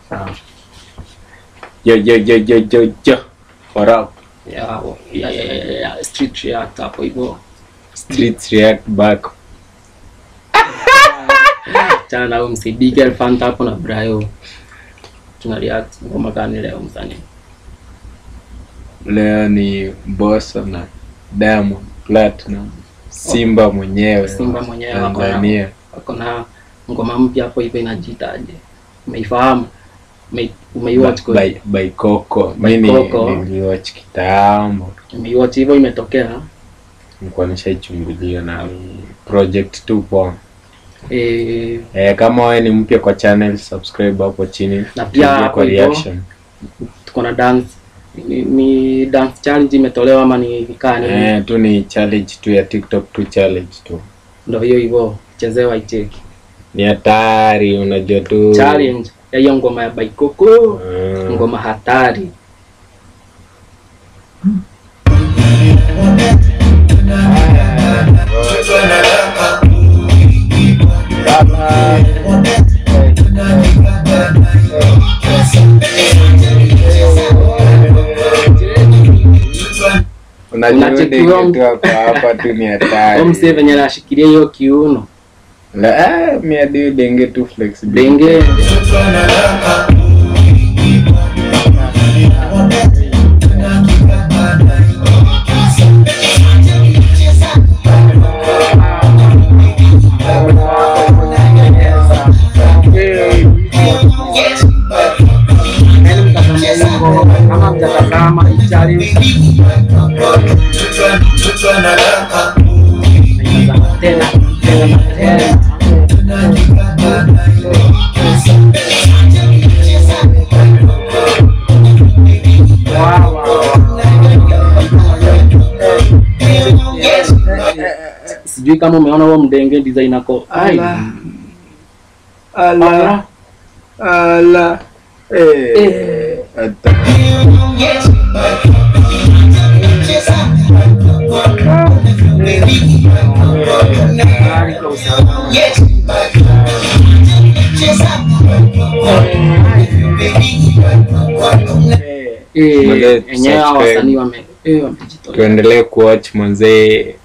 Sawa. Yo yo yo yo yo yo. What up? ya ya ya ya ya street react hapo hivyo Streets react back. chana na huyo msee big elephant hapo na Brayo tuna react ngoma gani leo msanii Leo ni Bosso na Diamond Platinum. Simba mwenyewe. Simba mwenyewe wako na- Tanzania. wako na ngoma mpya hapo hivyo inajiitaje umeifahamu Ume- umeiwatch kwa by, by Coco. By Mimi Coco. niliwatch kitambo. umeiwatch hivyo imetokea Nilikuwa nishaichungulia na project tu poa. eh Eh, kama wewe ni mpya kwa channel subscribe hapo chini. Na pia Tuingie hapo kwa hivyo, reaction. tuko na dance ni, ni dance challenge imetolewa ama ni kaa ni Eh, tu ni challenge tu ya TikTok tu challenge tu. ndio hiyo hivyo chezewa icheki Ni hatari unajua tu. challenge ya hiyo ngoma ya Baikoko Mm. ngoma hatari Unajua Unachekiwa kitu hapa hapa tu ni hatari. Huyo msee venye anashikilia hiyo kiuno La, ah, mi hadi denge tu flexibility. denge Yaani mtazamia hiyo kama mtatazama hii challenge mtazama tena tena na tena Wow, wow, sijui kama umeona huo mdenge design ako ai Ala. Ala. Ala. Eh. Hata. Eh, Mwenyewe enyewe hao subscribe. wasanii wame eh, wamejitolea Tuendelee kuwatch manzee.